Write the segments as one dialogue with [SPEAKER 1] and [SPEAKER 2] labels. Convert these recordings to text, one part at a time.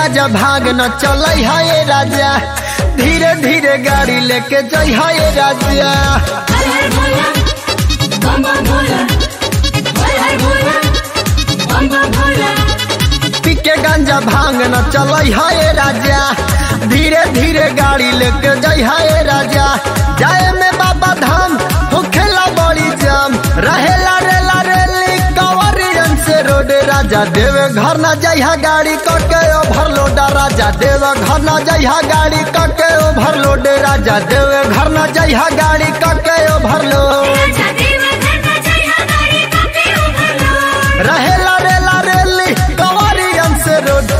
[SPEAKER 1] गाजा भाग न चल है ये राजा धीरे धीरे गाड़ी लेके जई है ये राजा
[SPEAKER 2] हर हर भोला बम बम भोला हर हर भोला बम बम भोला
[SPEAKER 1] पीके गांजा भांग न चल है ये राजा धीरे धीरे गाड़ी लेके जई है ये राजा जाए में बाबा धाम होखेला बड़ी जाम रहेला रेला रेली कंवरियन से रोड राजा देवे घर न जइहा गाड़ी कके ओवरलोड राजा देवे घर न जइहा गाड़ी कके ओवरलोड राजा देवे घर न जइहा गाड़ी कके ओवरलोड
[SPEAKER 2] राजा देव धरना जय गाड़ी काके उभरलो
[SPEAKER 1] रहेला रेला रेली कंवरियन से रोड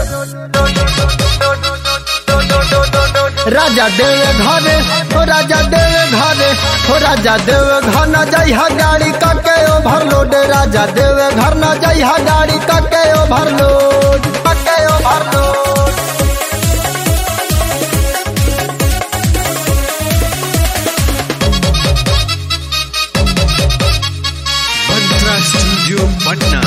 [SPEAKER 1] राजा देवे घरे हो राजा देवे घरे हो राजा देवे घर न जइहा गाड़ी कके ओवरलोड राजा देवे घर न जइहा गाड़ी कके ओवरलोड कके ओवरलोड
[SPEAKER 3] Mantra Studio Patna.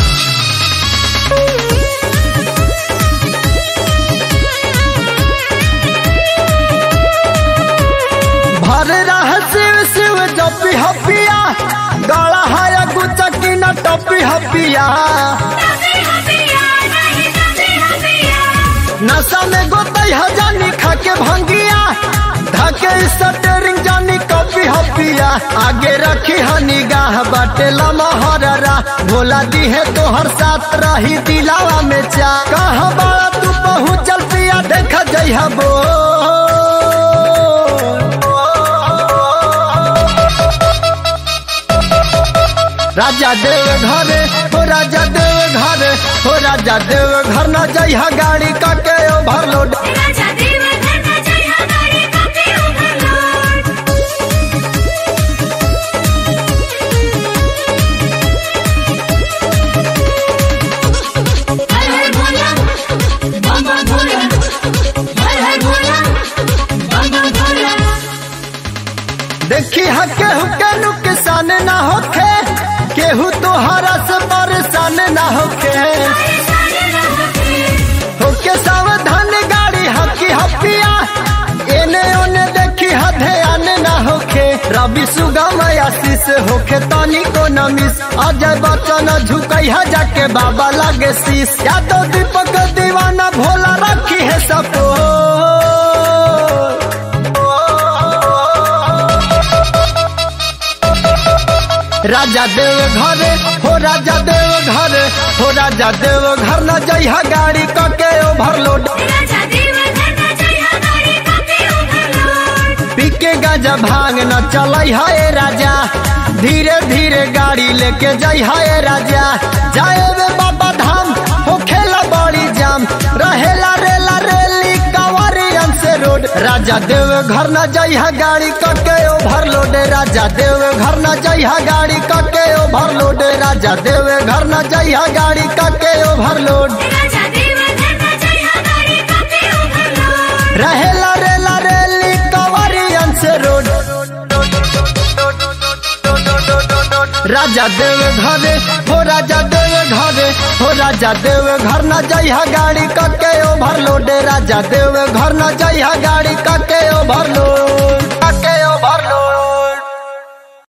[SPEAKER 1] भर रह शिव शिव जपी हपिया गला है गुचकी न टपी हपिया
[SPEAKER 2] तबे हबिया नहीं तबे हबिया
[SPEAKER 1] नशा में गोतई हजानी खा के भंगिया धके स्टरिंग जानी कॉपी हपिया आगे रखी हनी गाह बाटे लमहररा भोला दी है तो हर साथ रही दिलावा में चा कहा बाड़ा तू पहुँचल पिया देख जइहा बो राजा देव घरे हो राजा देव घरे हो राजा देव घर न जइहा गाड़ी कके ओवरलोड
[SPEAKER 2] राजा देव धरना जय गाड़ी काके उभरलो हर हर भोला बम बम भोला हर हर भोला बम बम भोला
[SPEAKER 1] देखी हके हुके नुकसान ना होखे केहू तोहरा से परेशान ना होखे होके सावधान गाड़ी हकी हपिया एने ओने देखी हधेयान ना होखे रवि सुगम आशीष होखे तनी को नमिस अजय बच्चन झुकई है जाके बाबा लागे शीश यादव दीपक दीवाना भोला रखी है सपो राजा देव घरे हो राजा देव घरे हो राजा देव घर न जइहा गाड़ी कके ओवरलोड
[SPEAKER 2] राजा देव धरना जय गाड़ी काके उभरलो
[SPEAKER 1] पीके गाजा भांग न चलई है राजा धीरे धीरे गाड़ी लेके जई है राजा जाए वे बाबा धाम हो खेला बड़ी जाम रहेला रेला रेली कंवरियन से रोड राजा देव घर न जई है गाड़ी कके ओवरलोड राजा देव घर न जई है गाड़ी कके ओवरलोड राजा देव घर न जई है गाड़ी कके ओवरलोड
[SPEAKER 2] राजा देव धरना जय गाड़ी काके उभरलो
[SPEAKER 1] रहेला रेला रेली कंवरियन से रोड राजा देव घरे हो राजा देव घरे हो राजा देव घर न जइहा गाड़ी कके ओवरलोड राजा देव घर न जइहा गाड़ी कके ओवरलोड